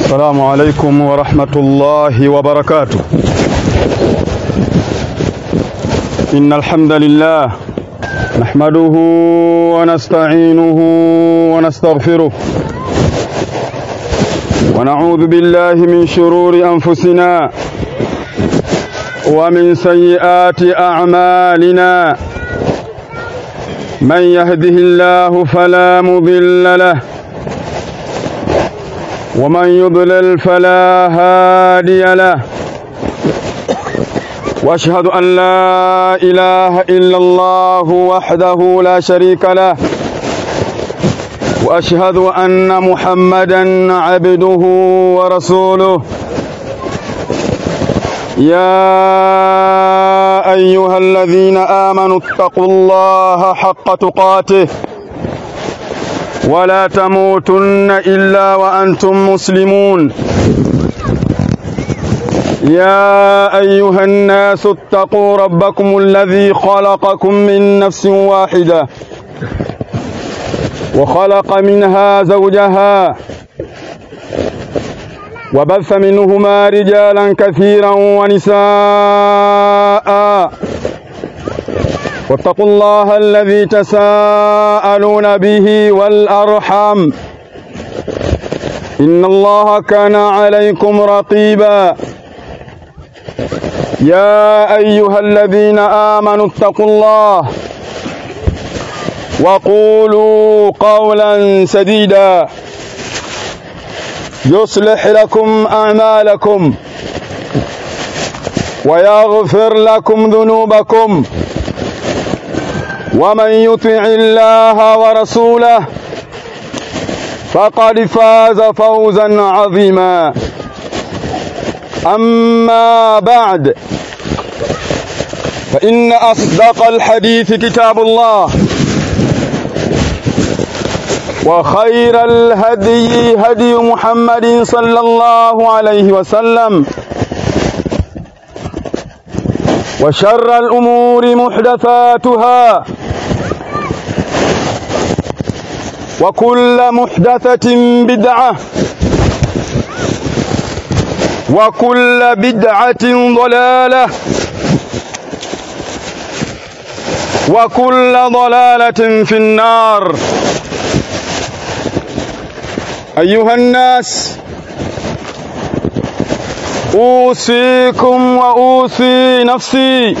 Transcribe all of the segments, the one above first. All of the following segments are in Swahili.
السلام عليكم ورحمة الله وبركاته إن الحمد لله نحمده ونستعينه ونستغفره ونعوذ بالله من شرور أنفسنا ومن سيئات أعمالنا من يهده الله فلا مضل له ومن يضلل فلا هادي له واشهد ان لا اله الا الله وحده لا شريك له واشهد ان محمدا عبده ورسوله يا ايها الذين امنوا اتقوا الله حق تقاته ولا تموتن الا وانتم مسلمون يا ايها الناس اتقوا ربكم الذي خلقكم من نفس واحده وخلق منها زوجها وبث منهما رجالا كثيرا ونساء واتقوا الله الذي تساءلون به والأرحم إن الله كان عليكم رقيبا يا أيها الذين آمنوا اتقوا الله وقولوا قولا سديدا يصلح لكم أعمالكم ويغفر لكم ذنوبكم ومن يطع الله ورسوله فقد فاز فوزا عظيما أما بعد فإن أصدق الحديث كتاب الله وخير الهدي هدي محمد صلى الله عليه وسلم وشر الأمور محدثاتها وكل محدثة بدعة وكل بدعة ضلالة وكل ضلالة في النار أيها الناس أوصيكم وأوصي نفسي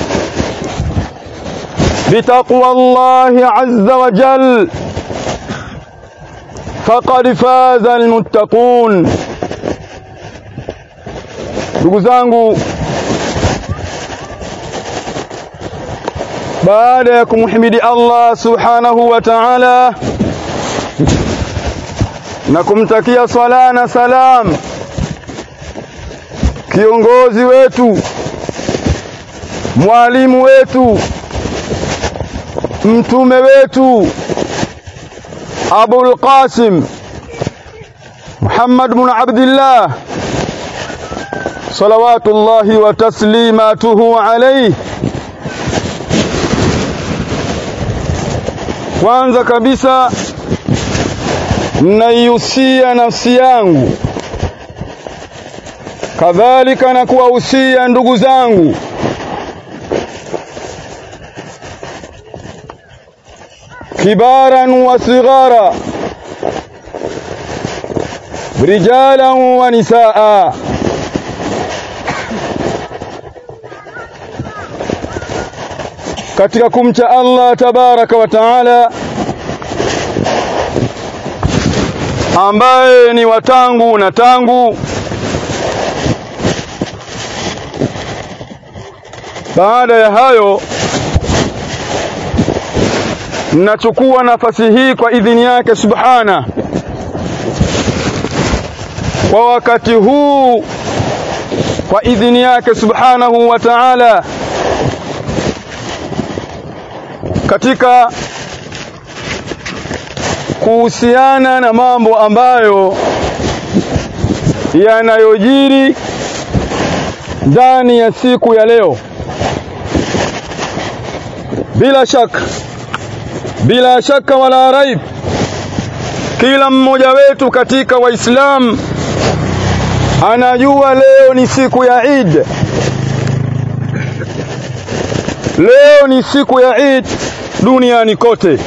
بتقوى الله عز وجل فقد فاز المتقون ndugu zangu baada ya kumhimidi Allah subhanahu wa ta'ala na kumtakia swala na salam kiongozi wetu mwalimu wetu mtume wetu Abul Qasim Muhammad bin Abdullah salawatullahi wa taslimatuhu alayhi kwanza kabisa naihusia nafsi yangu kadhalika na kuwahusia ndugu zangu kibaran wa sighara rijalan wa nisaa katika kumcha Allah tabaraka wa taala ambaye ni watangu na tangu baada ya hayo nachukua nafasi hii kwa idhini yake subhana kwa wakati huu kwa idhini yake subhanahu wa ta'ala katika kuhusiana na mambo ambayo yanayojiri ndani ya siku ya leo bila shaka bila shaka wala raib kila mmoja wetu katika waislamu anajua leo ni siku ya Eid leo ni siku ya Eid duniani kote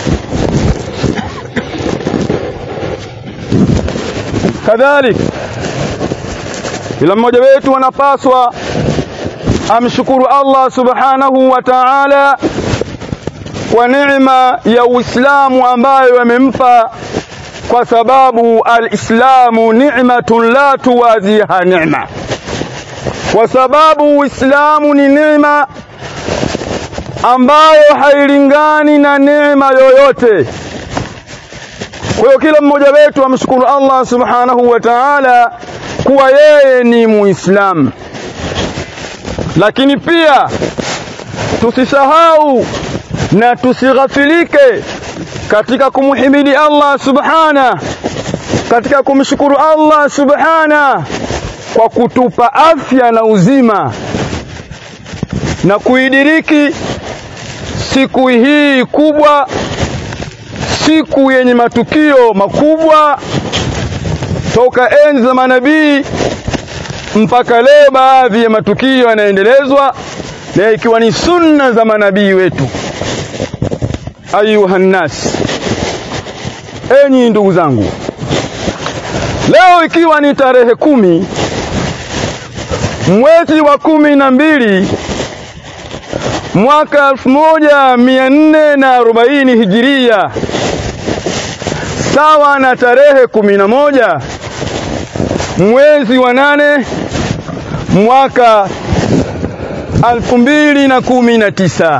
kadhalik kila mmoja wetu anapaswa amshukuru Allah subhanahu wa ta'ala kwa neema ya Uislamu ambayo amempa kwa sababu alislamu ni'matun la tuwaziha ni'ma kwa sababu Uislamu ni neema ambayo hailingani na neema yoyote kwa hiyo kila mmoja wetu amshukuru Allah subhanahu wa ta'ala kuwa yeye ni muislamu lakini pia tusisahau na tusighafilike katika kumhimidi Allah subhana katika kumshukuru Allah subhana kwa kutupa afya na uzima na kuidiriki siku hii kubwa siku yenye matukio makubwa toka enzi za manabii mpaka leo baadhi ya matukio yanaendelezwa na ikiwa ni sunna za manabii wetu ayuha nnas enyi ndugu zangu leo ikiwa ni tarehe kumi mwezi wa kumi na mbili mwaka elfu moja mia nne na arobaini hijiria sawa na tarehe kumi na moja mwezi wa nane mwaka alfu mbili na kumi na tisa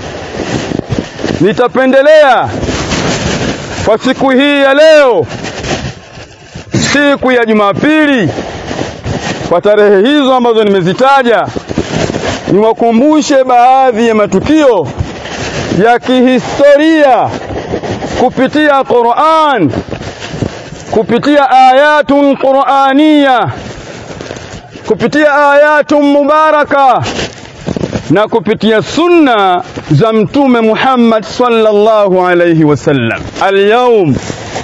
nitapendelea kwa siku hii ya leo siku ya Jumapili kwa tarehe hizo ambazo nimezitaja niwakumbushe baadhi ya matukio ya kihistoria kupitia Qur'an kupitia ayatun qur'aniya kupitia ayatun mubaraka na kupitia sunna za mtume Muhammad sallallahu alayhi wasallam al-yawm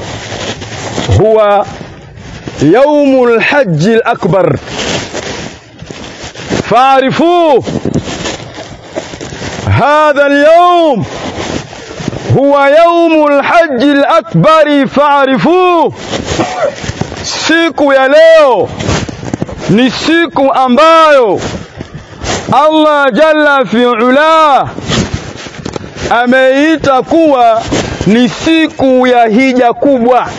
huwa يوم الحج الأكبر فاعرفوه هذا اليوم هو يوم الحج الأكبر فاعرفوه siku ya leo ni siku ambayo Allah jalla fi'ala ameita kuwa ni siku ya hija kubwa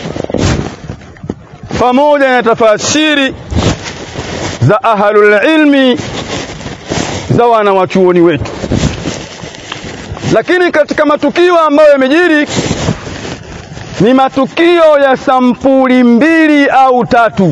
pamoja na tafasiri za ahlul ilmi za wanawachuoni wetu lakini katika matukio ambayo yamejiri ni matukio ya sampuli mbili au tatu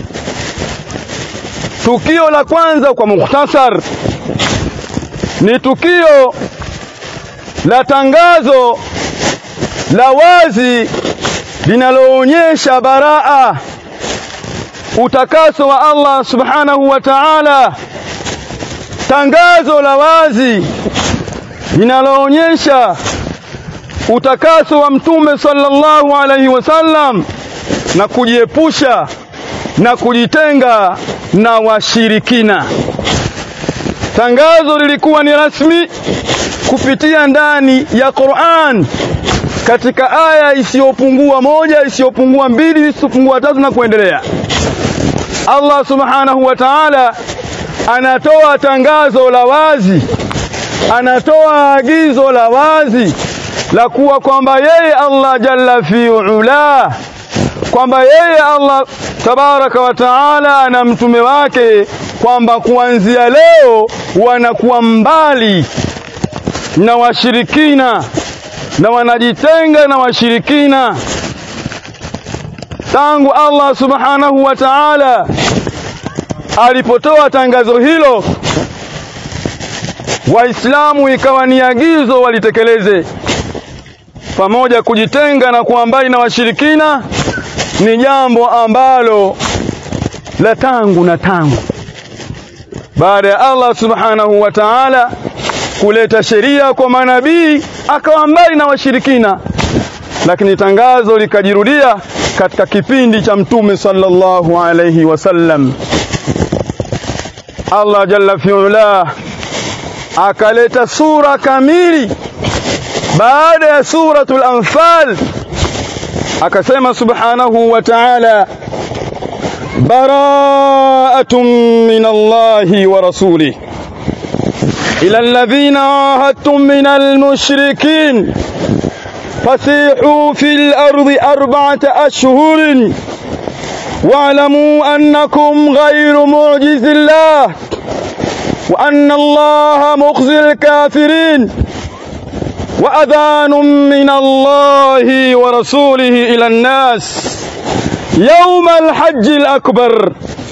tukio la kwanza kwa mukhtasar ni tukio la tangazo la wazi linaloonyesha baraa utakaso wa Allah subhanahu wa ta'ala tangazo la wazi linaloonyesha utakaso wa mtume sallallahu alaihi wasallam na kujiepusha na kujitenga na washirikina tangazo lilikuwa ni rasmi kupitia ndani ya Qur'an katika aya isiyopungua moja isiyopungua mbili isiyopungua tatu na kuendelea Allah subhanahu wa ta'ala anatoa tangazo la wazi anatoa agizo la wazi la kuwa kwamba yeye Allah jalla fi'ala kwamba yeye Allah tabaraka wa taala na mtume wake kwamba kuanzia leo wanakuwa mbali na washirikina na wanajitenga na washirikina tangu Allah subhanahu wa ta'ala alipotoa tangazo hilo waislamu ikawa ni agizo walitekeleze pamoja kujitenga na kuwa mbali na washirikina ni jambo ambalo la tangu na tangu baada ya Allah subhanahu wa ta'ala kuleta sheria kwa manabii akawa mbali na washirikina lakini tangazo likajirudia katika kipindi cha mtume sallallahu alayhi wasallam Allah jalla fi'ala akaleta sura kamili baada ya suratul anfal akasema subhanahu wa ta'ala bara'atun min Allahi wa rasulih ila alladhina ahadtum min al-mushrikin فسيحوا في الأرض أربعة أشهر واعلموا أنكم غير معجز الله وأن الله مخزي الكافرين وأذان من الله ورسوله إلى الناس يوم الحج الأكبر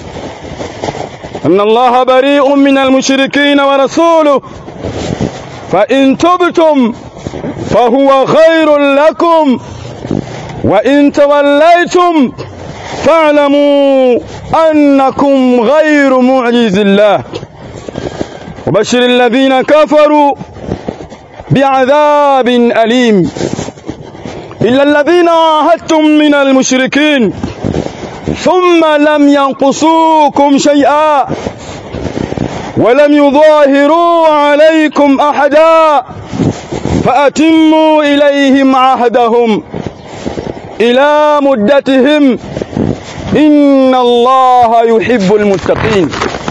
أن الله بريء من المشركين ورسوله فإن تبتم فهو خير لكم وإن توليتم فاعلموا أنكم غير معجز الله وبشر الذين كفروا بعذاب أليم إلا الذين عاهدتم من المشركين ثم لم ينقصوكم شيئا ولم يظاهروا عليكم أحدا فأتموا إليهم عهدهم إلى مدتهم إن الله يحب المتقين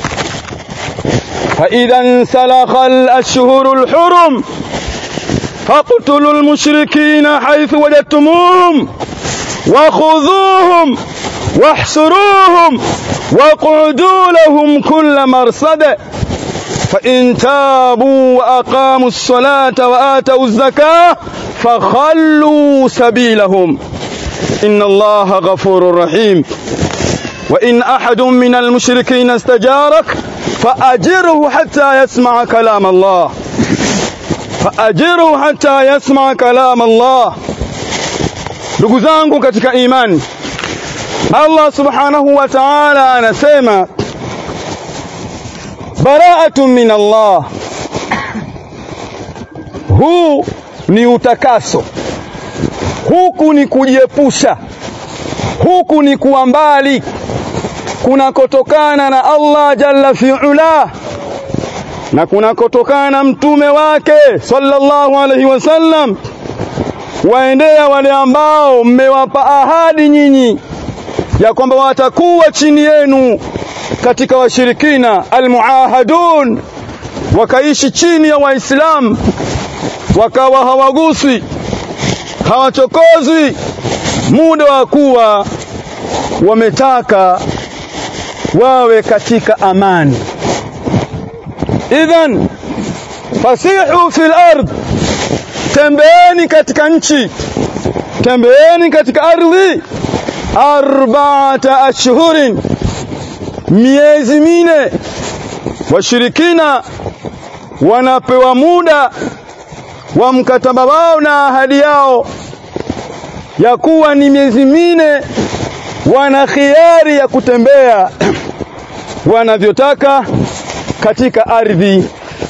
فإذا انسلخ الأشهر الحرم فاقتلوا المشركين حيث وجدتموهم وخذوهم واحسروهم واقعدوا لهم كل مرصد فإن تابوا وأقاموا الصلاة وآتوا الزكاة فخلوا سبيلهم إن الله غفور رحيم وإن أحد من المشركين استجارك فأجره حتى يسمع كلام الله فأجره حتى يسمع كلام الله ndugu zangu katika imani Allah subhanahu wa ta'ala anasema bara'atun min Allah huu ni utakaso huku ni kujiepusha huku ni kuwa mbali kunakotokana na Allah jalla fi'ala na kunakotokana na mtume wake sallallahu alaihi wasallam waendea wale ambao mmewapa ahadi nyinyi ya kwamba watakuwa chini yenu katika washirikina almuahadun wakaishi chini ya waislamu wakawa hawaguswi hawachokozwi muda wa kuwa wametaka wawe katika amani idhan fasihu fil ard tembeeni katika nchi tembeeni katika ardhi arba'ata ashhurin miezi mine washirikina wanapewa muda wa mkataba wao na ahadi yao ya kuwa ni miezi mine wana khiari ya kutembea wanavyotaka katika ardhi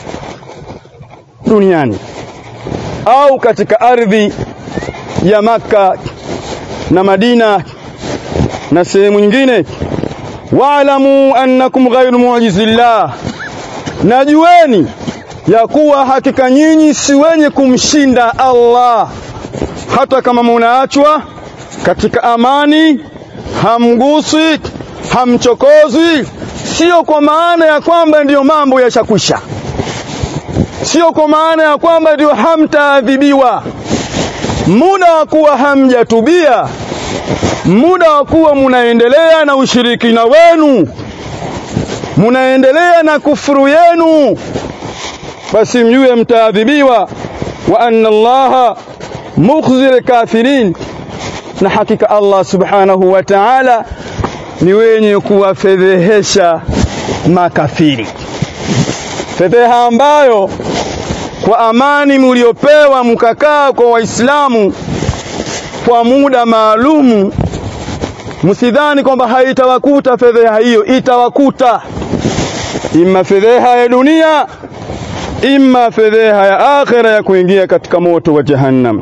duniani au katika ardhi ya maka na Madina na sehemu nyingine wa'lamu annakum ghayru mu'jizillah najueni ya kuwa hakika nyinyi si wenye kumshinda Allah hata kama munaachwa katika amani hamguswi hamchokozwi sio kwa maana ya kwamba ndiyo mambo yashakwisha sio kwa maana ya kwamba ndio hamtaadhibiwa muda wa kuwa hamjatubia muda wa kuwa munaendelea na ushirikina wenu munaendelea na kufuru yenu basi mjue mtaadhibiwa wa anna allaha mukhzir kafirin na hakika Allah subhanahu wa ta'ala ni wenye kuwafedhehesha makafiri fedheha ambayo kwa amani mliopewa mkakaa kwa waislamu kwa muda maalumu msidhani kwamba haitawakuta fedheha hiyo itawakuta imma fedheha ya dunia imma fedheha ya akhira ya kuingia katika moto wa jahannam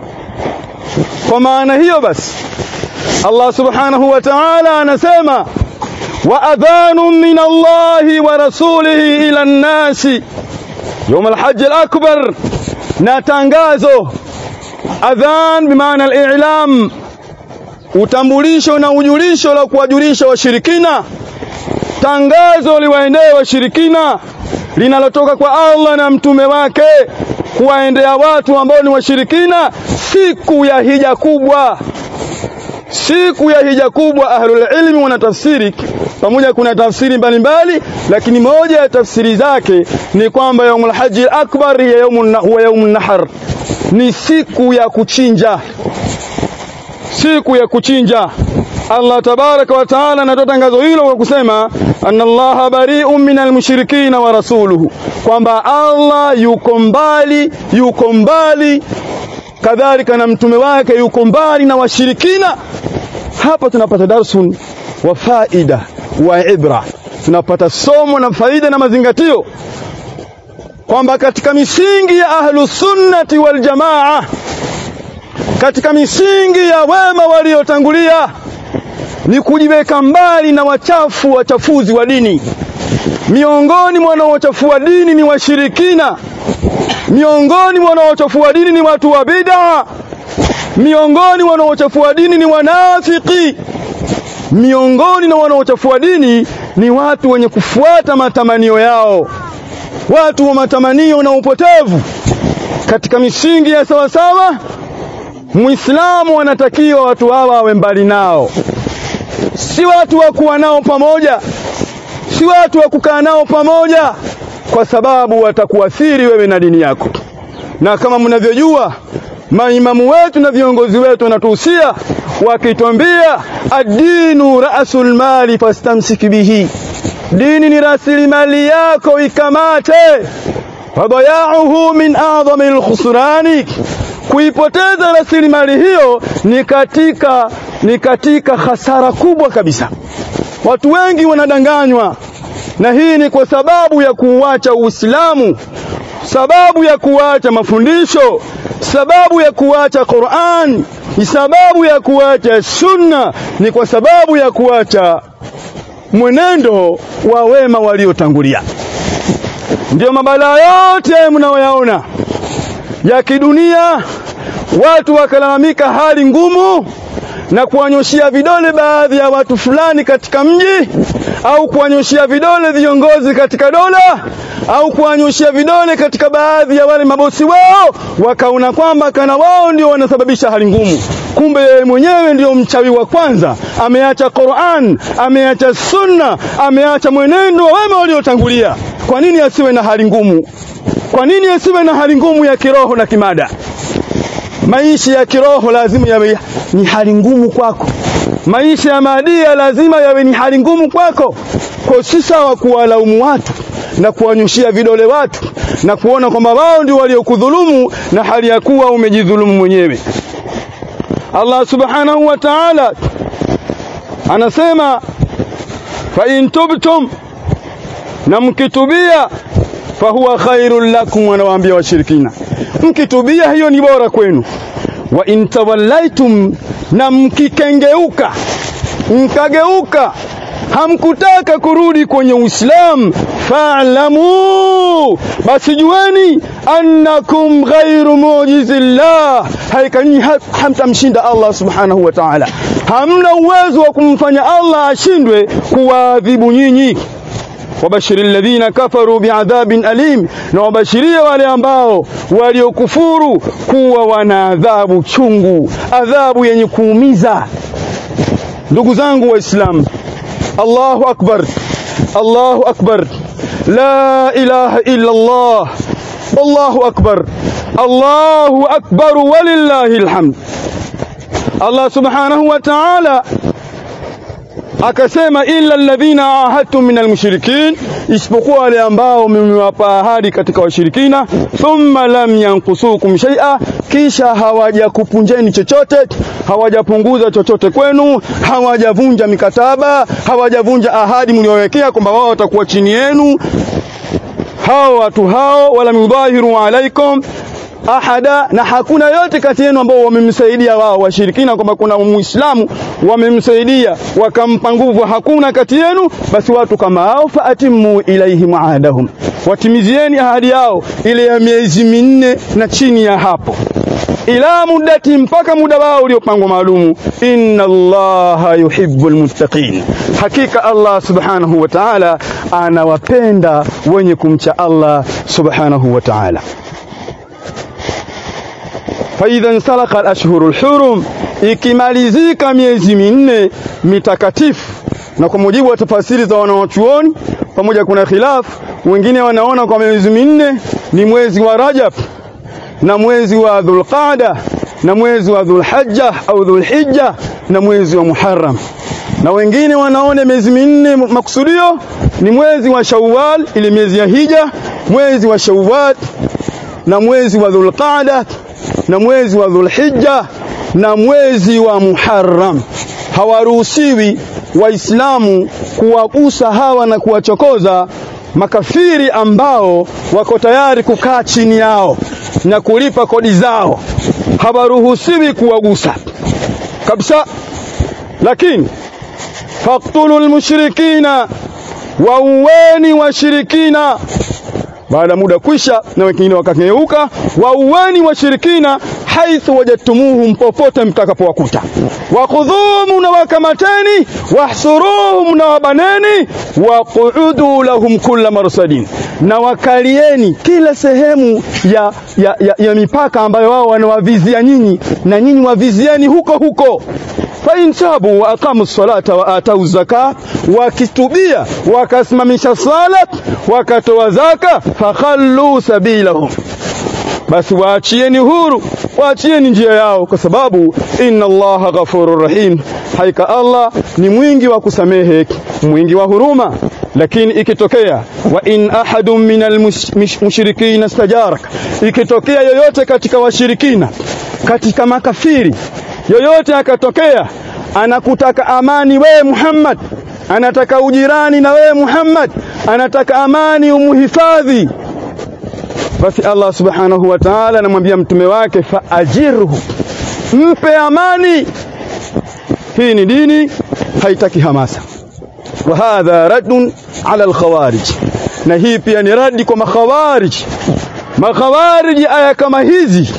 kwa maana hiyo basi Allah subhanahu wa ta'ala anasema wa adhanun min Allahi wa rasulihi ila nnasi يوم الحج الأكبر نتنغازو adhan bimaana al-i'lam utambulisho na ujulisho la kuwajulisha washirikina tangazo liwaendee washirikina linalotoka kwa Allah na mtume wake kuwaendea watu ambao ni washirikina siku ya hija kubwa siku ya hija kubwa ahlul ilmi wanatafsiri pamoja kuna tafsiri mbalimbali lakini moja ya tafsiri zake ni kwamba yaumul haji akbar ya yaumun huwa yaumun nahar ni siku ya kuchinja siku ya kuchinja Allah tabaraka wa taala anatoa tangazo hilo kwa kusema anna Allah bari'un minal mushrikina wa rasuluhu kwamba Allah yuko mbali yuko mbali kadhalika na mtume wake yuko mbali na washirikina hapa tunapata darsun wa faida wa ibra tunapata somo na faida na mazingatio kwamba katika misingi ya ahlu sunnati wal jamaa katika misingi ya wema waliotangulia ni kujiweka mbali na wachafu wachafuzi wa dini miongoni mwa wanaochafua dini ni washirikina miongoni mwa wanaochafua dini ni watu wa bid'a miongoni mwa wanaochafua dini ni wanafiki miongoni na wanaochafua dini ni watu wenye kufuata matamanio yao watu wa matamanio na upotevu katika misingi ya sawasawa muislamu anatakiwa watu hawa wawe mbali nao si watu wa kuwa nao pamoja si watu wa kukaa nao pamoja kwa sababu watakuathiri wewe na dini yako na kama mnavyojua maimamu wetu na viongozi wetu wanatuhusia wakitwambia ad-dinu ra'sul mali fastamsik bihi dini ni rasilimali yako ikamate fadayauhu min a'zami al-khusrani kuipoteza rasilimali hiyo ni katika ni katika hasara kubwa kabisa watu wengi wanadanganywa na hii ni kwa sababu ya kuuacha Uislamu sababu ya kuacha mafundisho sababu ya kuacha Qur'an ni sababu ya kuacha sunna ni kwa sababu ya kuacha mwenendo wa wema waliotangulia ndio mabalaa yote mnayoyaona ya kidunia watu wakalalamika hali ngumu na kuwanyoshia vidole baadhi ya watu fulani katika mji au kuwanyoshia vidole viongozi katika dola au kuwanyoshia vidole katika baadhi ya wale mabosi wao wakaona kwamba kana wao ndio wanasababisha hali ngumu kumbe yeye mwenyewe ndio mchawi wa kwanza ameacha Qur'an ameacha sunna ameacha mwenendo wa wema waliotangulia kwa nini asiwe na hali ngumu kwa nini asiwe na hali ngumu ya kiroho na kimada maisha ya kiroho lazima yawe ni hali ngumu kwako maisha ya maadia lazima yawe ni hali ngumu kwako kwa si sawa kuwalaumu watu na kuwanyushia vidole watu na kuona kwamba wao ndio waliokudhulumu na hali ya kuwa umejidhulumu mwenyewe Allah subhanahu wa ta'ala anasema fa in tubtum na mkitubia fahuwa khairul lakum wanawaambia washirikina mkitubia hiyo ni bora kwenu wa in tawallaitum na mkikengeuka mkageuka hamkutaka kurudi kwenye Uislamu fa'lamu basi jueni annakum ghairu mu'jizillah haikani hamtamshinda Allah subhanahu wa ta'ala hamna uwezo wa kumfanya Allah ashindwe kuwaadhibu nyinyi wabashiri alladhina kafaru bi'adhabin alim na wabashirie wale ambao waliokufuru kuwa wana adhabu chungu adhabu yenye kuumiza ndugu zangu waislamu Allahu akbar Allahu akbar la ilaha illa Allah Allahu akbar Allahu akbar walillahi alhamd Allah subhanahu wa ta'ala akasema illa alladhina ahadtum minal mushrikin isipokuwa wale ambao mmewapa ahadi katika washirikina thumma lam yankusukum shay'a kisha hawajakupunjeni chochote hawajapunguza chochote kwenu hawajavunja mikataba hawajavunja ahadi mliowekea kwamba wao watakuwa chini yenu hao watu hao wala mudhahiru alaikum ahada, na hakuna yote kati yenu ambao wamemsaidia wao washirikina, kwamba kuna muislamu wamemsaidia wakampa nguvu, hakuna kati yenu, basi watu kama hao faatimu ilaihim ahadahum, watimizieni ahadi yao ile ya miezi minne na chini ya hapo ila muddati, mpaka muda wao uliopangwa maalumu. Inna Allaha yuhibbul muttaqin, hakika Allah subhanahu wa ta'ala anawapenda wenye kumcha Allah subhanahu wa ta'ala. Faidha nsalaka alashhuru lhurum, ikimalizika miezi minne mitakatifu. Na kwa mujibu wa tafasiri za wanawachuoni, pamoja kuna khilafu, wengine wanaona kwa miezi minne ni mwezi wa Rajab na mwezi wa Dhulqaada na mwezi wa Dhulhajja au Dhulhijja na mwezi wa Muharram, na wengine wanaona miezi minne makusudio ni mwezi wa Shawwal, ile miezi ya hija, mwezi wa Shawwal na mwezi wa Dhulqaada na mwezi wa Dhulhijja na mwezi wa Muharram. Hawaruhusiwi Waislamu kuwagusa hawa na kuwachokoza makafiri ambao wako tayari kukaa chini yao na kulipa kodi zao, hawaruhusiwi kuwagusa kabisa. Lakini faktulu lmushrikina, wauweni washirikina baada muda kwisha, na wengine wakageuka, wauweni washirikina haithu wajadtumuhum, popote mtakapowakuta, wakhudhuhum, na wakamateni, wahsuruhum, na wabaneni, waquudu lahum kulla marsadin, na wakalieni kila sehemu ya, ya, ya, ya mipaka ambayo wao wanawavizia nyinyi, na nyinyi wavizieni huko huko fain tabu wa aqamu salata wa atau zaka, wakitubia wakasimamisha sala wakatoa zaka, fakhallu sabilahum, basi waachieni huru, waachieni njia yao, kwa sababu inna Allaha ghafurur rahim, haika Allah ni mwingi wa kusamehe mwingi wa huruma. Lakini ikitokea wa in ahadun min almushrikina stajaraka, ikitokea yoyote katika washirikina katika makafiri yoyote akatokea anakutaka amani wewe Muhammad, anataka ujirani na wewe Muhammad, anataka amani umuhifadhi, basi Allah subhanahu wa ta'ala anamwambia mtume wake faajirhu, mpe amani. Hii ni dini, haitaki hamasa. Wa hadha raddun ala alkhawarij, na hii pia ni radi kwa makhawarij. Makhawarij aya kama hizi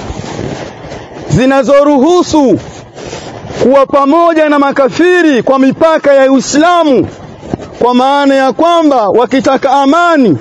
zinazoruhusu kuwa pamoja na makafiri kwa mipaka ya Uislamu, kwa maana ya kwamba wakitaka amani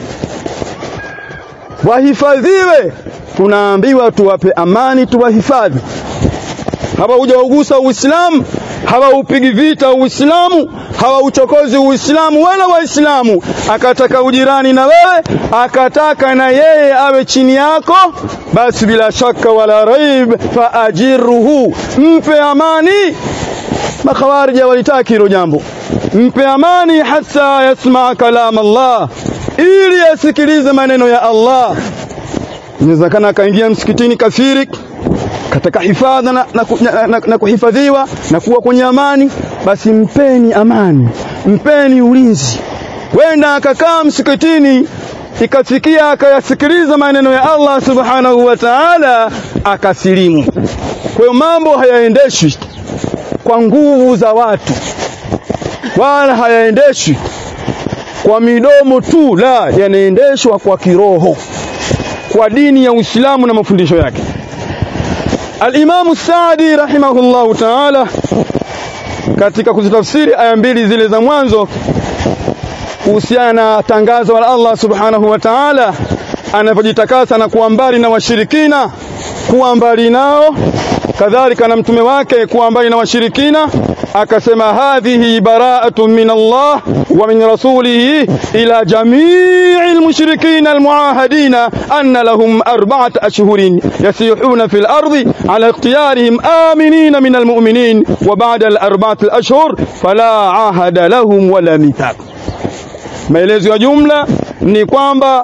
wahifadhiwe, tunaambiwa tuwape amani, tuwahifadhi. Hawaujagusa Uislamu, hawaupigi vita Uislamu, hawauchokozi Uislamu wala Waislamu. Akataka ujirani na wewe, akataka na yeye awe chini yako, basi bila shaka wala raib, faajirhu, mpe amani. Makhawarija walitaki hilo jambo, mpe amani hata yasmaa kalam Allah, ili asikilize maneno ya Allah. Inawezekana akaingia msikitini kafiri kataka hifadha na, na, na, na, na kuhifadhiwa na kuwa kwenye amani, basi mpeni amani, mpeni ulinzi. Wenda akakaa msikitini ikafikia akayasikiliza maneno ya Allah subhanahu wa ta'ala, akasilimu. Kwa hiyo mambo hayaendeshwi kwa nguvu za watu, wala hayaendeshwi kwa midomo tu, la, yanaendeshwa kwa kiroho, kwa dini ya Uislamu na mafundisho yake. Al-Imamu Saadi rahimahullahu ta'ala katika kuzitafsiri aya mbili zile za mwanzo kuhusiana na tangazo la Allah subhanahu wa ta'ala anavyojitakasa na kuwa mbali na washirikina, kuwa mbali nao, kadhalika na mtume wake kuwa mbali na washirikina, akasema hadhihi bara'atun min Allah wa min rasulihi ila jami'i almushrikina almuahadina anna lahum arba'at ashhurin yasihuna fil ardi ala ikhtiyarihim aminina min almu'minin wa ba'da al-arba'ati al-ashhur fala ahada lahum wala mithaq. Maelezo ya jumla ni kwamba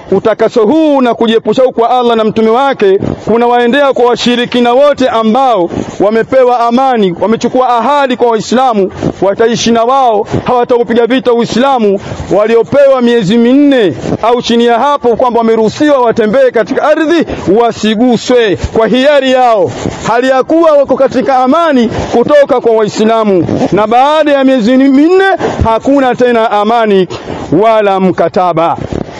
utakaso huu na kujiepusha kwa Allah na mtume wake kunawaendea kwa washirikina wote ambao wamepewa amani, wamechukua ahadi kwa Waislamu, wataishi na wao, hawataupiga vita Uislamu, waliopewa miezi minne au chini ya hapo, kwamba wameruhusiwa watembee katika ardhi, wasiguswe kwa hiari yao, hali ya kuwa wako katika amani kutoka kwa Waislamu. Na baada ya miezi minne hakuna tena amani wala mkataba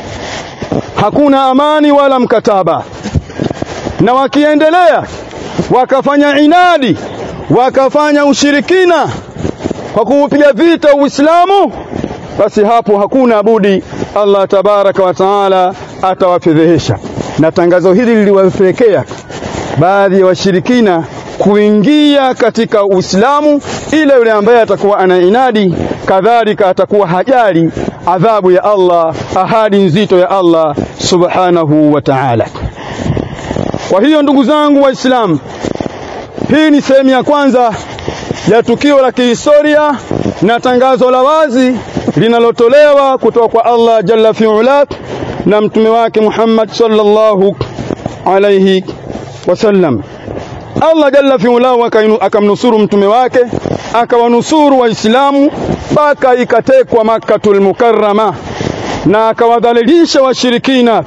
hakuna amani wala mkataba. Na wakiendelea wakafanya inadi, wakafanya ushirikina kwa kuupiga vita Uislamu, basi hapo hakuna budi Allah tabaraka wa taala atawafedhehesha. Na tangazo hili liliwapelekea baadhi ya washirikina kuingia katika Uislamu, ile yule ambaye atakuwa ana inadi, kadhalika atakuwa hajali adhabu ya Allah, ahadi nzito ya Allah subhanahu wa ta'ala. Kwa hiyo ndugu zangu Waislamu, hii ni sehemu ya kwanza ya tukio la kihistoria na tangazo la wazi linalotolewa kutoka kwa Allah jalla fi'ala na mtume wake Muhammad sallallahu alayhi wasallam. Allah jalla fi'ala akamnusuru mtume wake akawanusuru Waislamu mpaka ikatekwa Makkatul Mukarrama na akawadhalilisha washirikina,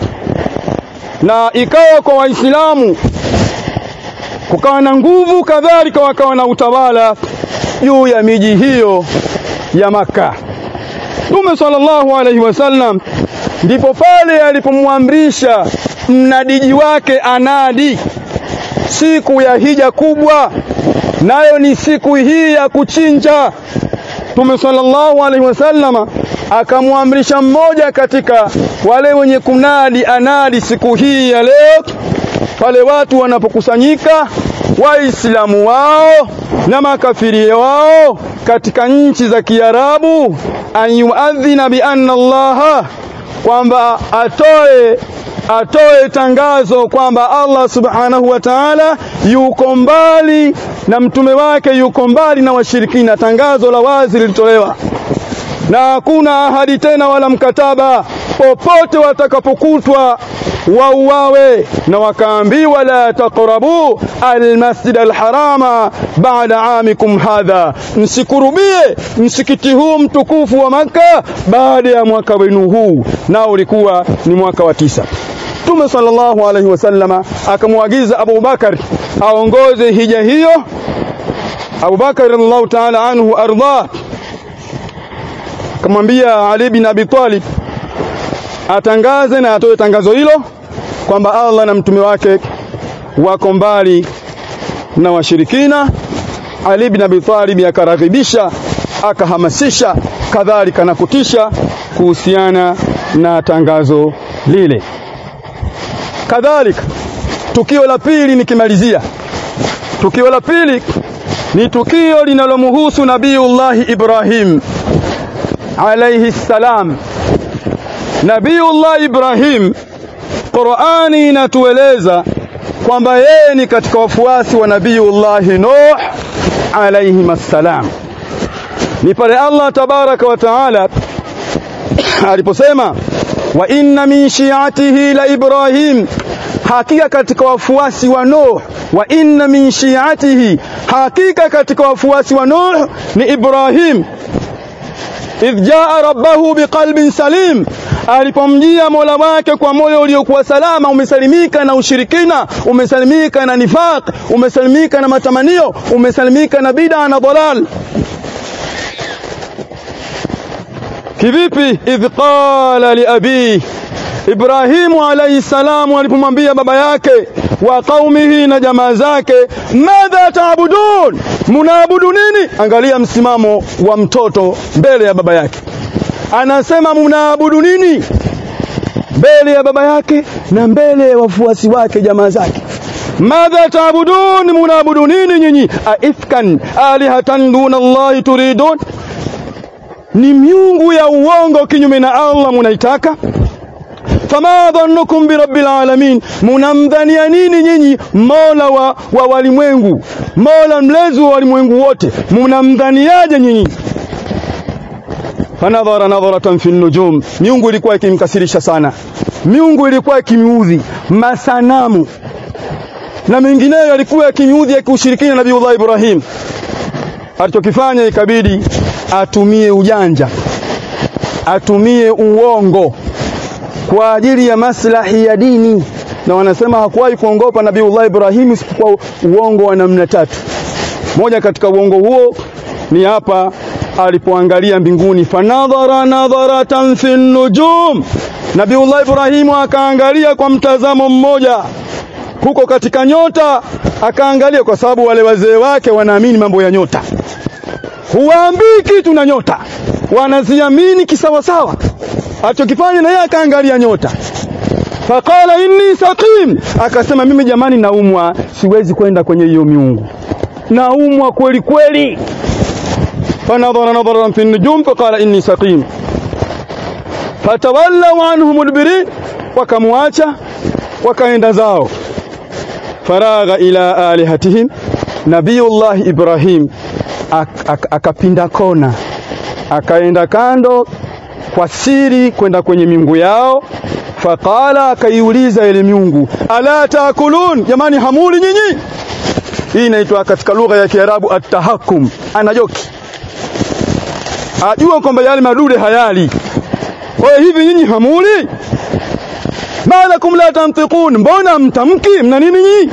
na ikawa kwa Waislamu kukawa na nguvu, kadhalika wakawa na utawala juu ya miji hiyo ya Makka. Mtume sallallahu alaihi wasallam ndipo pale alipomwamrisha mnadiji wake anadi siku ya hija kubwa, nayo ni siku hii ya kuchinja. Mtume sallallahu alaihi wasallama akamwamrisha mmoja katika wale wenye kunadi anadi siku hii ya leo, pale watu wanapokusanyika Waislamu wao na makafiri wao katika nchi za Kiarabu, an yuadhina bi anna Allaha, kwamba atoe atoe tangazo kwamba Allah subhanahu wa ta'ala yuko mbali na mtume wake yuko mbali na washirikina. Tangazo la wazi lilitolewa na hakuna ahadi tena wala mkataba, popote watakapokutwa wauawe, na wakaambiwa la taqrabu almasjid alharama baada amikum hadha, msikurubie msikiti huu mtukufu wa Makka baada ya mwaka wenu huu, nao ulikuwa ni mwaka wa tisa. Mtume sallallahu alaihi wasallama akamwagiza Abu Bakar aongoze hija hiyo. Abu Bakar radhiallahu ta'ala anhu ardah, akamwambia Ali bin Abi Talib atangaze na atoe tangazo hilo kwamba Allah na mtume wake wako mbali na washirikina. Ali bin Abi Talib akaraghibisha, akahamasisha, kadhalika na kutisha kuhusiana na tangazo lile. Kadhalika, tukio la pili nikimalizia, tukio la pili ni tukio linalomhusu Nabiullahi Ibrahim alayhi salam. Nabiullah Ibrahim, Qur'ani inatueleza kwamba yeye ni katika wafuasi wa Nabiullahi Nuh alayhi salam. Ni pale Allah tabaraka wa taala aliposema wa inna min shi'atihi la Ibrahim, hakika katika wafuasi wa Nuh. Wa inna min shi'atihi, hakika katika wafuasi wa Nuh ni Ibrahim. Idh jaa rabbahu biqalbin salim, alipomjia Mola wake kwa moyo uliokuwa salama, umesalimika na ushirikina, umesalimika na nifaq, umesalimika na matamanio, umesalimika na bid'a na dalal. Kivipi? idh qala li abi Ibrahimu alayhi salamu alipomwambia baba yake wa qaumihi na jamaa zake, madha taabudun, munaabudu nini? Angalia msimamo wa mtoto mbele ya baba yake, anasema munaabudu nini mbele ya baba yake na mbele ya wafuasi wake, jamaa zake. Madha taabudun, munaabudu nini nyinyi? Aifkan alihatan duna Allahi turidun ni miungu ya uongo kinyume na Allah munaitaka. Fama dhannukum bi rabbil alamin, munamdhania nini nyinyi mola wa, wa walimwengu, mola mlezi wa walimwengu wote, munamdhaniaje nyinyi? fanadhara nadharatan fi nujum miungu ilikuwa ikimkasirisha sana miungu ilikuwa ikimiudhi masanamu na mengineyo yalikuwa yakimiudhi yakiushirikina nabiiullah Ibrahim alichokifanya ikabidi atumie ujanja atumie uongo kwa ajili ya maslahi ya dini na wanasema hakuwahi kuongopa nabiiullah Ibrahim isipokuwa uongo wa namna tatu moja katika uongo huo ni hapa alipoangalia mbinguni fanadhara nadharatan fi nujum Nabiullah Ibrahimu akaangalia kwa mtazamo mmoja huko katika nyota akaangalia kwa sababu wale wazee wake wanaamini mambo ya nyota huwaambii kitu na nyota wanaziamini kisawasawa alichokifanya na yeye akaangalia nyota faqala inni saqim akasema mimi jamani naumwa siwezi kwenda kwenye hiyo miungu naumwa kweli kweli fanadhara nadharan fi nujum faqala inni saqim fatawallaw anhu mudbirin wakamwacha wakaenda zao faragha ila alihatihim nabiyullah ibrahim akapinda ak, ak, kona akaenda kando kwa siri kwenda kwenye miungu yao faqala akaiuliza ile miungu ala taakulun jamani hamuli nyinyi hii inaitwa katika lugha ya kiarabu at-tahakkum anajoki ajua kwamba yale madude hayali kwa hivi nyinyi hamuli malakum la tantiqun mbona mtamki mna nini nyinyi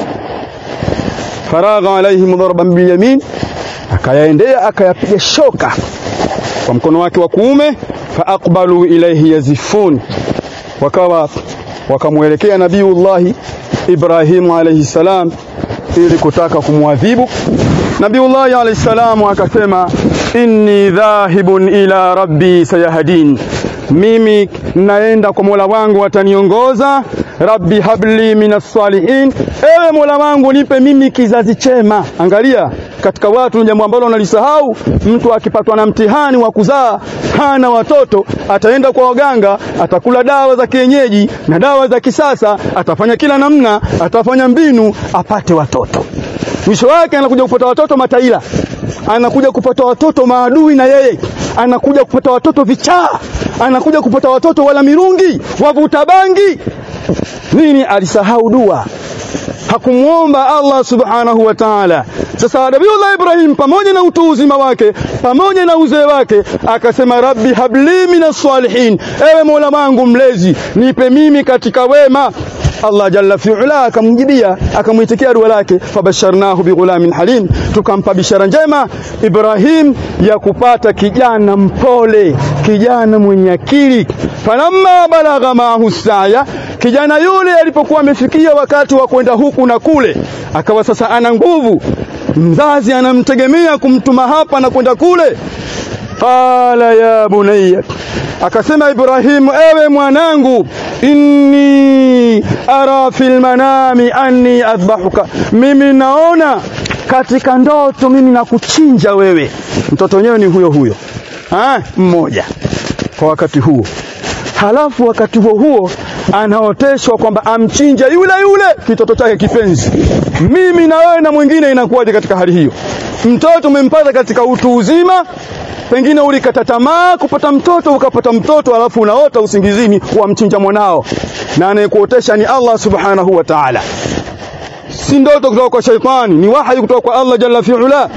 faragha alaihim darban bilyamin akayaendea akayapiga shoka kwa mkono wake wa kuume faaqbalu ilayhi yazifun wakawa wakamwelekea nabiullahi Ibrahim alayhi salam ili kutaka kumwadhibu Nabiullahi alayhi salam akasema inni dhahibun ila rabbi sayahdin mimi naenda kwa Mola wangu ataniongoza rabbi habli minas salihin ewe Mola wangu nipe mimi kizazi chema angalia katika watu jambo ambalo unalisahau mtu akipatwa na mtihani wa kuzaa hana watoto ataenda kwa waganga atakula dawa za kienyeji na dawa za kisasa atafanya kila namna atafanya mbinu apate watoto mwisho wake anakuja kupata watoto mataila anakuja kupata watoto maadui na yeye anakuja kupata watoto vichaa anakuja kupata watoto wala mirungi wavuta bangi nini alisahau dua hakumuomba Allah subhanahu wa ta'ala sasa Nabiullah Ibrahim pamoja na utu uzima wake pamoja na uzee wake akasema rabbi habli minas salihin ewe Mola wangu mlezi nipe mimi katika wema Allah jalla fi'ala akamjibia akamuitikia dua lake fabasharnahu bighulamin halim tukampa bishara njema Ibrahim ya kupata kijana mpole kijana mwenye akili falamma balagha maahu saya kijana yule alipokuwa amefikia wakati wa kwenda huku na kule akawa sasa ana nguvu mzazi anamtegemea kumtuma hapa na kwenda kule qala ya bunayya akasema Ibrahimu ewe mwanangu inni ara fil manami anni adbahuka mimi naona katika ndoto mimi nakuchinja wewe mtoto wenyewe ni huyo huyo ha? mmoja kwa wakati huo halafu wakati huo huo anaoteshwa kwamba amchinje yule yule kitoto chake kipenzi mimi na wewe na mwingine inakuwaje katika hali hiyo mtoto umempata katika utu uzima pengine ulikata tamaa kupata mtoto ukapata mtoto alafu unaota usingizini wamchinja mwanao na anayekuotesha ni Allah subhanahu wa ta'ala si ndoto kutoka kwa shaitani ni wahi kutoka kwa Allah jalla fi'ala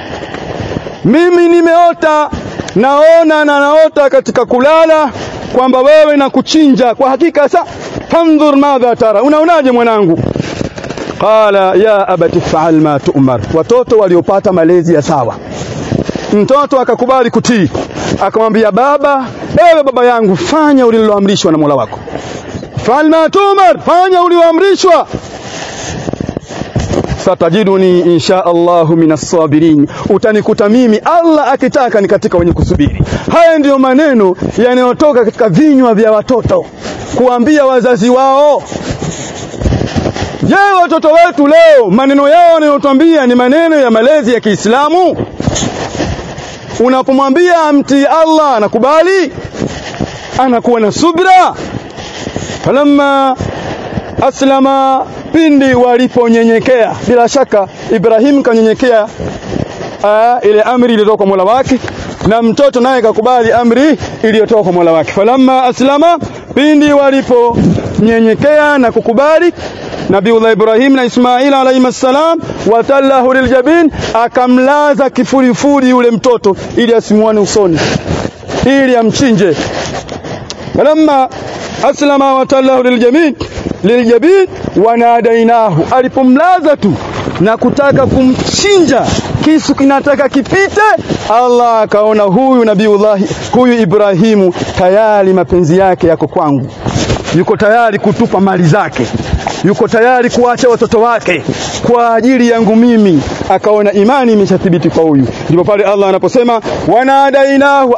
mimi nimeota naona na naota katika kulala kwamba wewe na kuchinja kwa hakika sa fandhur madha tara unaonaje mwanangu qala ya abati fa'al ma tu'mar watoto waliopata malezi ya sawa mtoto akakubali kutii akamwambia baba ewe baba yangu fanya uliloamrishwa na Mola wako fa'al ma tu'mar fanya ulioamrishwa satajiduni insha Allahu minas sabirin utanikuta mimi Allah akitaka ni katika wenye kusubiri haya ndiyo maneno yanayotoka katika vinywa vya watoto kuambia wazazi wao Je, watoto wetu leo maneno yao wanayotwambia ni maneno ya malezi ya Kiislamu? Unapomwambia amtii Allah anakubali? Anakuwa na subra? Falamma aslama pindi waliponyenyekea bila shaka Ibrahim kanyenyekea ile amri iliyotoka kwa Mola wake na mtoto naye kakubali amri iliyotoka kwa Mola wake. Falamma aslama, pindi waliponyenyekea na kukubali Nabiullah Ibrahim na Ismail alayhi salam, watallahu liljabin, akamlaza kifurifuri yule mtoto ili asimuone usoni, ili amchinje. Falamma aslama watallahu liljabin liljabin wanadainahu, alipomlaza tu na kutaka kumchinja, kisu kinataka kipite, Allah akaona huyu Nabiullah, huyu Ibrahimu tayari mapenzi yake yako kwangu, yuko tayari kutupa mali zake yuko tayari kuacha watoto wake kwa ajili yangu mimi. Akaona imani imeshathibiti kwa huyu. Ndipo pale Allah anaposema wanadainahu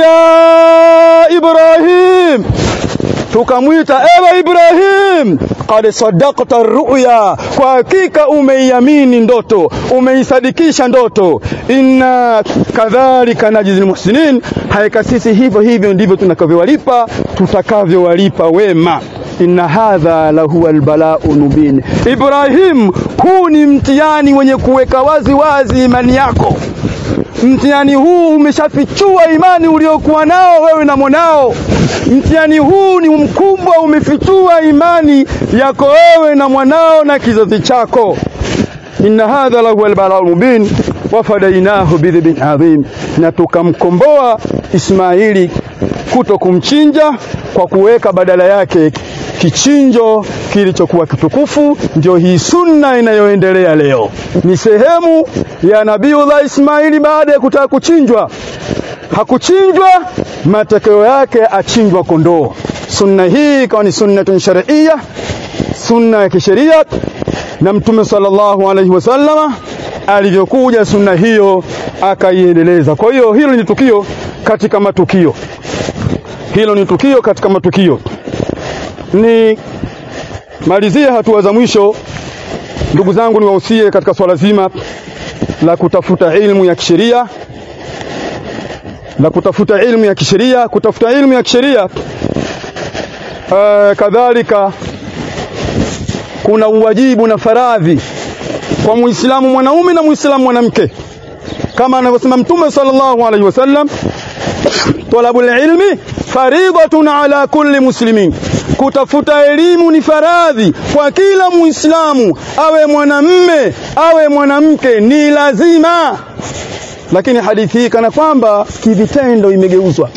ayya Ibrahim, tukamwita ewe Ibrahim, qad sadaqta ruya, kwa hakika umeiamini ndoto, umeisadikisha ndoto. Inna kadhalika najzil muhsinin, haika sisi hivyo hivyo ndivyo tunakavyowalipa tutakavyowalipa wema inna hadha lahuwa albalau mubin. Ibrahim, huu ni mtihani wenye kuweka wazi wazi imani yako. Mtihani huu umeshafichua imani uliokuwa nao wewe na mwanao. Mtihani huu ni mkubwa, umefichua imani yako wewe na mwanao na kizazi chako. inna hadha lahuwa albalau mubin wafadainahu bidhibin adhim, na tukamkomboa Ismaili kuto kumchinja kwa kuweka badala yake kichinjo kilichokuwa kitukufu. Ndio hii sunna inayoendelea leo, ni sehemu ya Nabiullah Ismaili. Baada ya kutaka kuchinjwa, hakuchinjwa, matokeo yake achinjwa kondoo. Sunna hii ikawa ni sunnatun shar'iyya, sunna ya kisheria, na Mtume sallallahu alaihi wasallama alivyokuja sunna hiyo akaiendeleza. Kwa hiyo hilo ni tukio katika matukio, hilo ni tukio katika matukio ni malizie hatua za mwisho, ndugu zangu, niwahusie katika swala zima la kutafuta ilmu ya kisheria, la kutafuta ilmu ya kisheria, kutafuta ilmu ya kisheria. Uh, kadhalika kuna uwajibu na faradhi kwa Muislamu mwanaume na Muislamu mwanamke, kama anavyosema Mtume sallallahu alaihi wasallam, talabul ilmi faridhatun ala kulli muslimin Kutafuta elimu ni faradhi kwa kila Muislamu, awe mwanamme awe mwanamke, ni lazima. Lakini hadithi hii kana kwamba kivitendo imegeuzwa.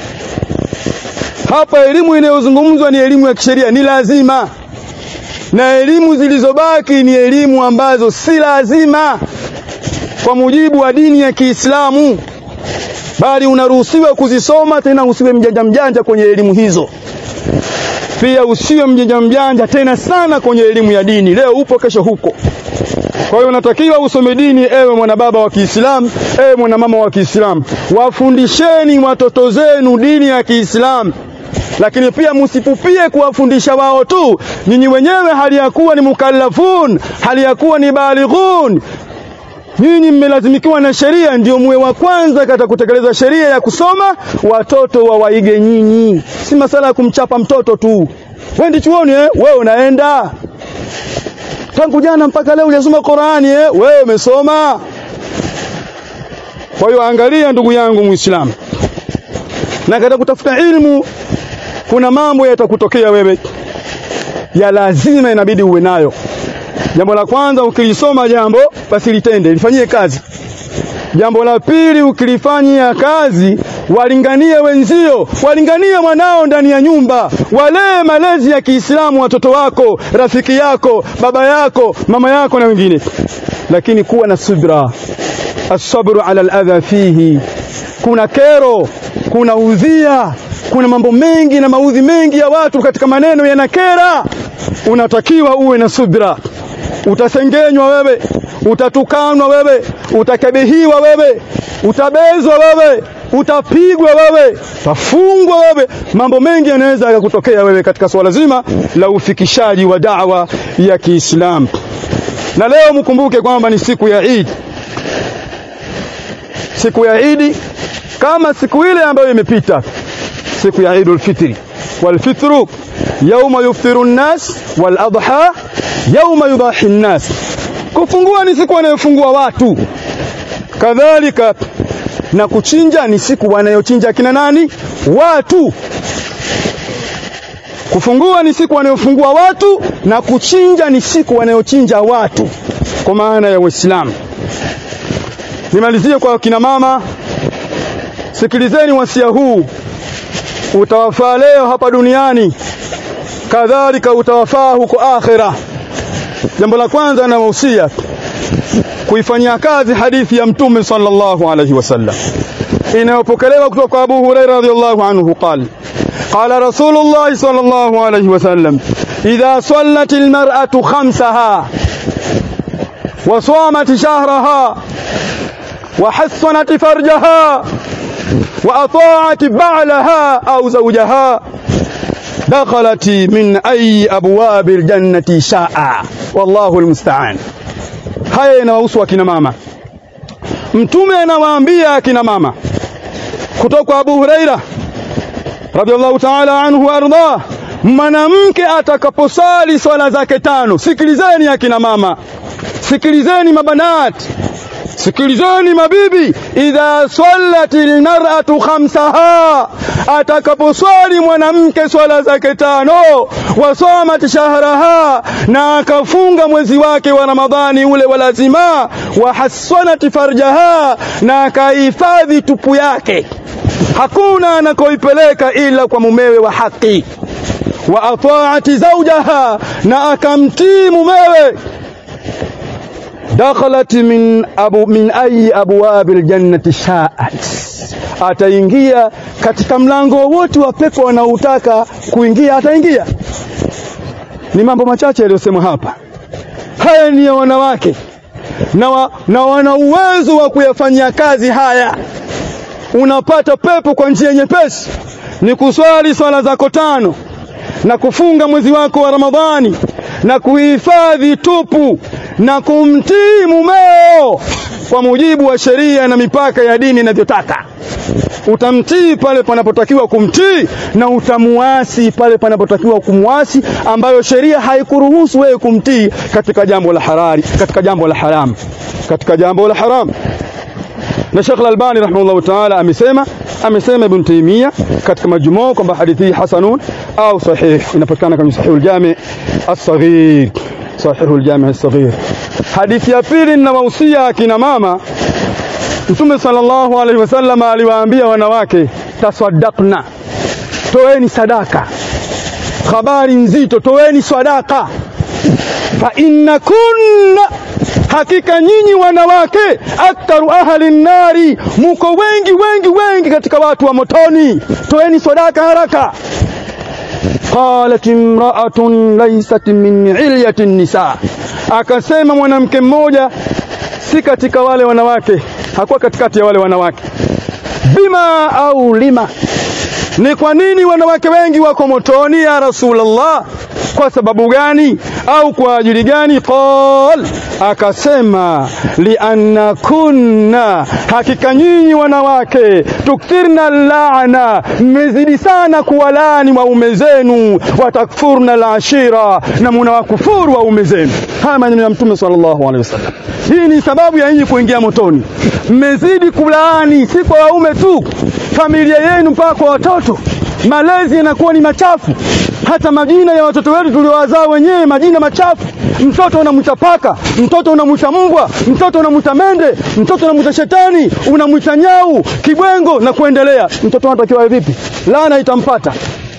Hapa elimu inayozungumzwa ni elimu ya kisheria, ni lazima, na elimu zilizobaki ni elimu ambazo si lazima kwa mujibu wa dini ya Kiislamu, bali unaruhusiwa kuzisoma, tena usiwe mjanja mjanja kwenye elimu hizo pia usiwe mjanja mjanja tena sana kwenye elimu ya dini. Leo upo, kesho huko. Kwa hiyo unatakiwa usome dini, ewe mwanababa wa Kiislamu, ewe mwanamama wa Kiislamu, wafundisheni watoto zenu dini ya Kiislamu, lakini pia msipupie kuwafundisha wao tu, nyinyi wenyewe hali ya kuwa ni mukallafun, hali ya kuwa ni balighun nyinyi mmelazimikiwa na sheria, ndio muwe wa kwanza katika kutekeleza sheria ya kusoma, watoto wawaige nyinyi. Si masala ya kumchapa mtoto tu. Wendi chuoni eh? Wewe unaenda tangu jana mpaka leo hujasoma Qur'ani eh? Wewe umesoma. Kwa hiyo angalia, ndugu yangu Muislamu, na katika kutafuta ilmu kuna mambo yatakutokea wewe ya lazima, inabidi uwe nayo. Jambo la kwanza ukilisoma jambo basi litende, lifanyie kazi. Jambo la pili ukilifanyia kazi, walinganie wenzio, walinganie mwanao ndani ya nyumba, walee malezi ya Kiislamu watoto wako, rafiki yako, baba yako, mama yako na wengine. Lakini kuwa na subra, asabru ala aladha fihi. Kuna kero, kuna udhia, kuna mambo mengi na maudhi mengi ya watu katika maneno yanakera. Unatakiwa uwe na subra utasengenywa wewe, utatukanwa wewe, utakabihiwa wewe, utabezwa wewe, utapigwa wewe, utafungwa wewe. Mambo mengi yanaweza yakakutokea wewe katika swala zima la ufikishaji wa da'wa ya Kiislamu. Na leo mkumbuke kwamba ni siku ya Eid, siku ya Eid kama siku ile ambayo imepita, siku ya Eidul Fitri. Wal fitru yauma yuftiru nnas wal adha yauma yudahi nnas, kufungua ni siku wanayofungua watu. Kadhalika na kuchinja ni siku wanayochinja kina nani? Watu. Kufungua ni siku wanayofungua watu na kuchinja ni siku wanayochinja watu, kwa maana ya Uislamu. Nimalizie kwa kina mama, sikilizeni wasia huu, utawafaa leo hapa duniani, kadhalika utawafaa huko akhera. Jambo la kwanza nawahusia kuifanyia kazi hadithi ya Mtume sallallahu alaihi wasallam inayopokelewa kutoka kwa Abu Huraira radhiyallahu anhu qala قال رسول الله صلى الله عليه وسلم إذا صلت المرأة خمسها وصامت شهرها وحصنت فرجها وأطاعت بعلها أو زوجها دخلت من أي أبواب الجنة شاء والله المستعان haya inawahusu akina mama mtume anawaambia akina mama kutoka kwa Abu Huraira radhiallahu ta'ala anhu warda mwanamke atakaposali swala zake tano sikilizeni akina mama sikilizeni mabanati sikilizeni mabibi idha sallatil mar'atu khamsaha atakaposwali mwanamke swala zake tano wasomat shahraha na akafunga mwezi wake wa ramadhani ule wa lazima wa hassanat farjaha na akahifadhi tupu yake hakuna anakoipeleka ila kwa mumewe wa haki wa ataati zawjaha na akamtii mumewe dakhalat min abu min ayi abwabi aljannati sha'at ataingia katika mlango wote wa pepo wanaotaka kuingia ataingia ni mambo machache yaliyosemwa hapa haya ni ya wanawake na, wa, na wana uwezo wa kuyafanyia kazi haya unapata pepo kwa njia nyepesi ni kuswali swala zako tano na kufunga mwezi wako wa Ramadhani na kuhifadhi tupu na kumtii mumeo kwa mujibu wa sheria na mipaka ya dini inavyotaka. Utamtii pale panapotakiwa kumtii na utamuasi pale panapotakiwa kumwasi, ambayo sheria haikuruhusu wewe kumtii katika jambo la harari, katika jambo la haramu, katika jambo la haramu. Na Sheikh Al-Albani rahimahullah ta'ala amesema amesema Ibn Taymiyyah katika majmuo kwamba hadithi hii hasanun au sahih inapatikana kwenye Sahih al-Jami' as-Saghir Sahih al-Jami' as-Saghir hadithi ya pili ninawahusia akina mama Mtume sallallahu alaihi wasallam aliwaambia wanawake tasaddaqna toeni sadaka habari nzito toeni sadaka fa inna kunna hakika nyinyi wanawake aktharu ahli nari muko wengi wengi wengi katika watu wa motoni toeni sadaka haraka qalat imra'atun laysat min ilyati nisa akasema mwanamke mmoja si katika wale wanawake hakuwa katikati ya wale wanawake bima au lima ni kwa nini wanawake wengi wako motoni ya rasulullah kwa sababu gani au kwa ajili gani qal akasema lianna kunna hakika nyinyi wanawake tukthirna laana mmezidi sana kuwalaani waume zenu watakfurna alashira na munawakufuru waume zenu haya maneno ya mtume sallallahu alaihi wasallam hii ni sababu ya nyinyi kuingia motoni mmezidi kulaani si kwa waume tu familia yenu mpaka kwa watoto malezi yanakuwa ni machafu hata majina ya watoto wetu tuliowazaa wenyewe majina machafu mtoto unamwita paka mtoto unamwita mbwa mtoto unamwita mende mtoto unamwita shetani unamwita nyau kibwengo na kuendelea mtoto anatakiwa vipi laana itampata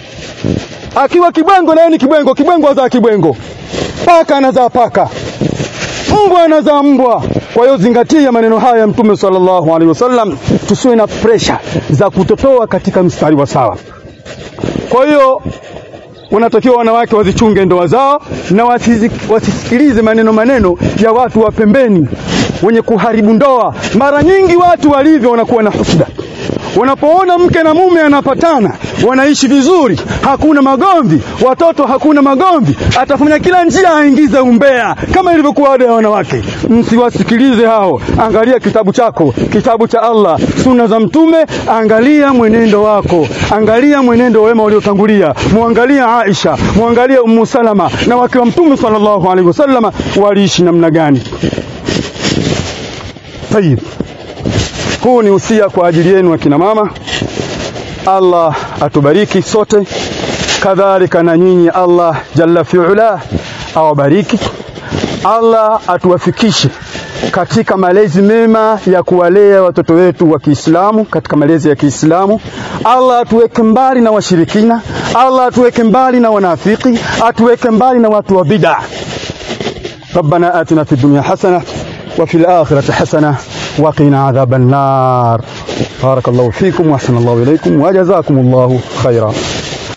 akiwa kibwengo na yeye ni kibwengo kibwengo azaa kibwengo paka anazaa paka mbwa anazaa mbwa kwa hiyo zingatia maneno haya ya mtume sallallahu alaihi wasallam tusiwe na presha za kutotoa katika mstari wa sawa kwa hiyo wanatakiwa wanawake wazichunge ndoa zao na wasizi, wasisikilize maneno maneno ya watu wa pembeni wenye kuharibu ndoa. Mara nyingi watu walivyo wanakuwa na husda, wanapoona mke na mume anapatana, wanaishi vizuri, hakuna magomvi, watoto hakuna magomvi, atafanya kila njia aingize umbea, kama ilivyokuwa ada ya wanawake. Msiwasikilize hao, angalia kitabu chako, kitabu cha Allah, sunna za Mtume, angalia mwenendo wako, angalia mwenendo wema waliotangulia, muangalie Aisha, muangalie Ummu Salama na wake wa Mtume sallallahu alaihi wasallam waliishi namna gani. Tayib. huu ni usia kwa ajili yenu akina mama Allah atubariki sote kadhalika na nyinyi Allah jalla fi'ala awabariki Allah atuwafikishe katika malezi mema ya kuwalea watoto wetu wa Kiislamu katika malezi ya Kiislamu. Allah atuweke mbali na washirikina, Allah atuweke mbali na wanafiki, atuweke mbali na watu wa bid'a. ربنا آتنا في الدنيا حسنة وفي الآخرة حسنة وقنا عذاب النار بارك الله فيكم وأحسن الله إليكم وجزاكم الله خيرا